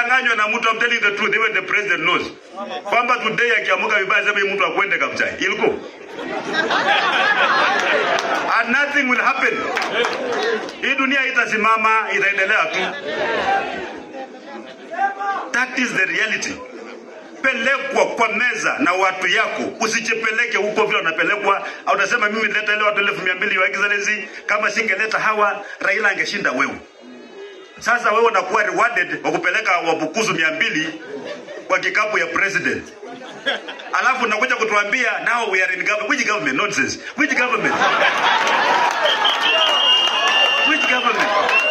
Usidanganywe na mtu, I'm telling the truth, even the president knows kwamba today akiamuka vibaya sema hii mtu akwende Kabuchai iliko and nothing will happen. Hii dunia itasimama, itaendelea tu. That is the reality. Pelekwa kwa meza na watu yako, usijipeleke huko vile unapelekwa. Au utasema mimi nileta ile watu elfu mia mbili wa excellency, kama singeleta hawa Raila angeshinda wewe. Sasa wewe unakuwa rewarded kwa kupeleka wabukuzu mia mbili kwa kikapu ya president. Alafu unakuja kutuambia now we are in government. Which government? Nonsense. Which government? Which government?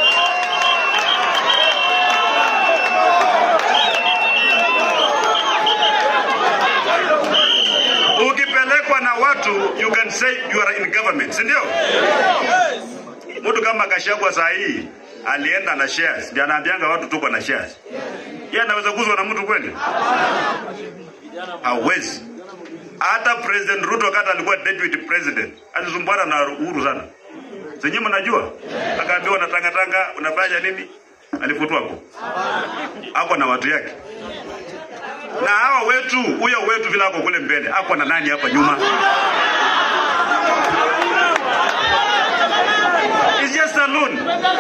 Ukipelekwa na watu you can say you are in government, si ndio? Mtu kama Gachagua saa hii alienda na shares, ndio anaambianga watu tuko na shares. Yeye anaweza kuzwa na mtu kweli? Hawezi. Hata President Ruto kata alikuwa deputy president, alisumbuana na Uhuru sana. Senyi mnajua? Akaambiwa unatangatanga, unafanya nini? Alifutwa hapo. Ako na watu yake. Na hawa wetu, huyo wetu vile ako kule mbele, ako na nani hapa nyuma? It's just alone.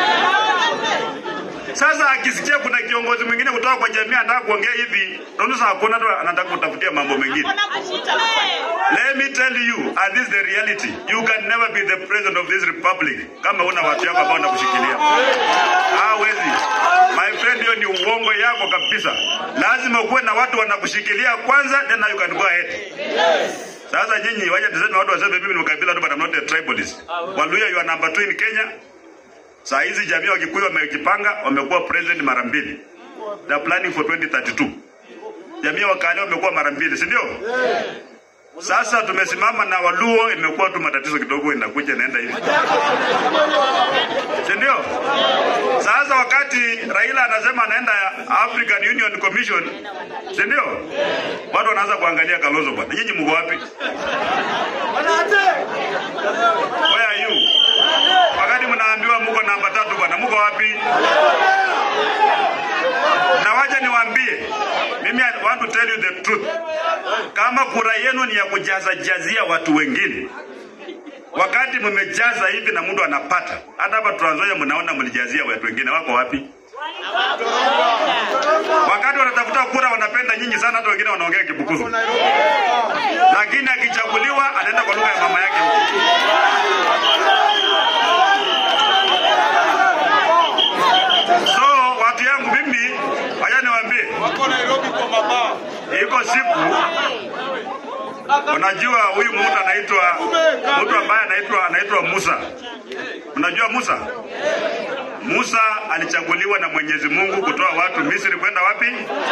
Sasa akisikia kuna kiongozi mwingine kutoka kwa jamii anataka kuongea hivi, naona sasa hakuna tu anataka kutafutia mambo mengine. Let me tell you, and this is the reality. You can never be the president of this republic kama una watu yako ambao wanakushikilia. Hawezi. My friend, hiyo ni uongo yako kabisa. Lazima ukuwe na watu wanakushikilia kwanza, then you can go ahead. Sasa nyinyi waje tuseme watu waseme mimi ni mkabila tu but I'm not a tribalist. Waluya you are number 2 in Kenya. Saa hizi jamii wa Kikuyu wamejipanga, wamekuwa president mara mbili. They are planning for 2032. Jamii wa Kale wamekuwa mara mbili, si ndio? Sasa tumesimama na Waluo, imekuwa tu matatizo kidogo, inakuja inaenda hivi, si ndio? Sasa wakati Raila anasema anaenda African Union Commission, si ndio? Watu wanaanza kuangalia Kalonzo bwana, nyinyi mko wapi? Where are you? Wakati mnaambiwa mko namba tatu bwana, mko wapi? Na wacha niwaambie, mimi I want to tell you the truth. Kama kura yenu ni ya kujaza jazia watu wengine, wakati mmejaza hivi na mtu anapata, hata hapa Trans Nzoia mnaona mlijazia watu wengine, wako wapi? Wakati wanatafuta kura wanapenda nyinyi sana, hata wengine wanaongea Kibukusu, lakini akichaguliwa anaenda kwa lugha ya mama yake huko. So watu yangu mimi, wacha niwaambie, Wako Nairobi kwa mabaa. iko siku unajua huyu mtu anaitwa mtu ambaye anaitwa anaitwa Musa. Unajua Musa? Musa alichaguliwa na Mwenyezi Mungu kutoa watu Misri kwenda wapi?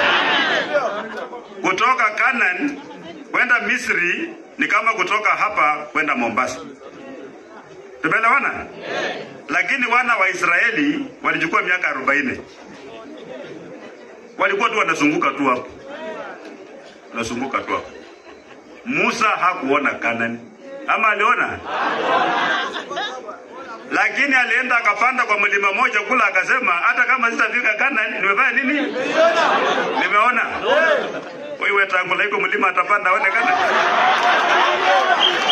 Kutoka Canaan kwenda Misri ni kama kutoka hapa kwenda Mombasa. Tumeelewana? Lakini wana wa Israeli walichukua miaka arobaini. Walikuwa tu wanazunguka tu hapo, wanazunguka tu hapo. Musa hakuona Kanani ama aliona? Lakini alienda akapanda kwa mlima moja kula, akasema hata kama sitafika Kanani, nimefanya nini? Nimeona. Wewe tangu laiko mlima atapanda aone Kanani.